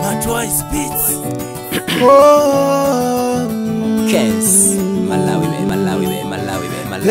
Twice Beats. Oh, Kens. Malawi be, Malawi be, Malawi be, Malawi.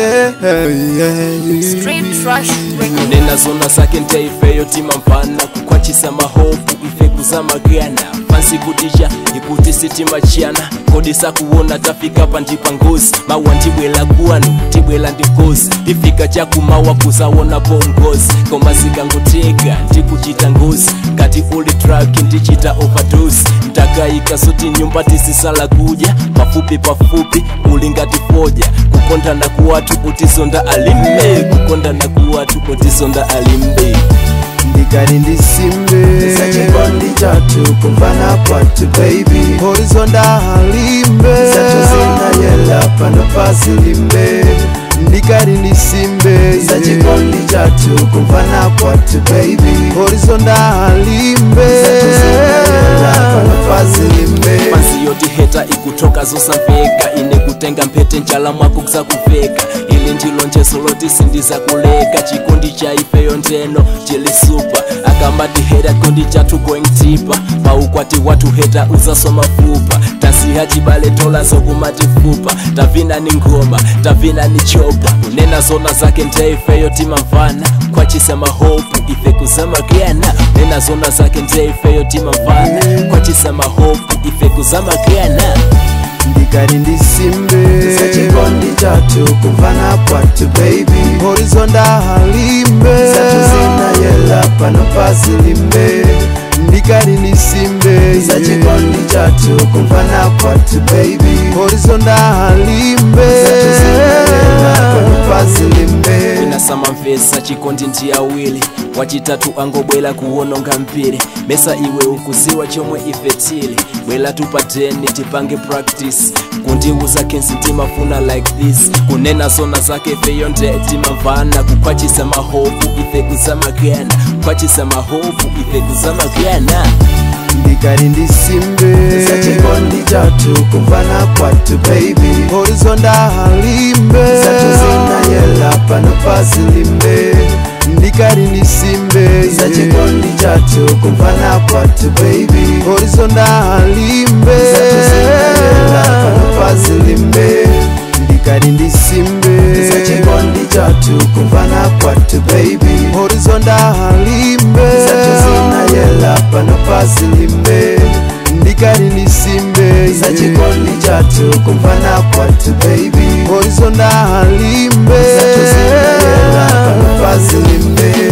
yeah, yeah. Straight trash record. nena zona zake ntaifeyo tima mpana kukwachisa mahovu ife kuzamagana fansi kutisha ikuti sitima chiyana kodi sakuwona tafika pa ndipa ngozi mawa ndibwela kuwanu tibwela ndikozi tifika chakumawa kuzawona bongozi koma zikangoteka ndikuchita ngozi ngati uli truck ndichita overdose ntakayika soti nyumba tisisala kudya pafupi pafupi uli ngati foja kukondana kuwatu utizonda alimbe kukondana kuwatu utizonda alimbe ndikali ndisimbe sachikondi chatu kumvana kwatu baby horizonda halimbe zacho zinayela pano pasi limbe ndikali ndisimbe sachikondi chatu kumvana kwatu baby horizonda halimbe zacho zinayela pano pasi limbe pansi yoti heta ikutoka zosamveka ine kutenga mphete njala mwako kusakuveka ili ndilo njeso loti sindiza kuleka chikondi cha ifeyo ndeno chilisupa akambati heta kondi chatu going tipa paukwati watu heta uzaswa mafupa tasiha chibale tola zokumatifupa tavina ni ngoma tavina ni chopa kunena zona zake ndeifeyo timamvana kwachisema hopu ife kuzamagana nena zona zake ndeifeyo timamvana kwachisema hopu ife kuzamagana ndikali ndisimbe sachikondi chatu kumvana kwatu baby horizonda halimbe zacho zinayela pano pasi limbe ndikali ndisimbe sachikondi chatu kumvana kwatu baby horizonda halimbe zacho zinayela pano pasi limbe inasama mvesa chikondi ndi awili wachitatu angobwela kuwononga mpiri mesa iwe ukuziwa chomwe ife tili bwela tupateni tipange practice kundiuza kensi timafuna like this kunena zona zake ifeyo nde timamvana kukwachisa mahovu ife kuzamagana kukwachisa mahovu ife kuzamagana ndikali ndisimbe sachikondi chatu kumvana kwatu baby horizonda halimbe zacho zinayela pano pasi limbe ndikali ndisimbe sachikondi chatu kumvana kwatu baby horizonda halimbe zacho zinayela pano pasi limbe ndikali ndisimbe sachikondi chatu kumvana kwatu baby horizonda halimbe zacho zinayela pano pasi limbe ndikali ndisimbe sachikondi chatu kumvana kwatu baby horizonda halimbe zacho zinayela pano pasi limbe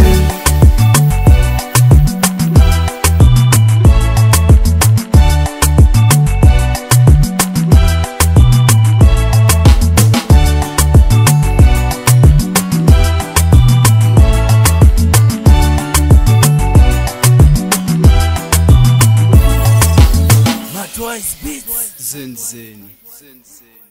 Twice beats. Zen Zen.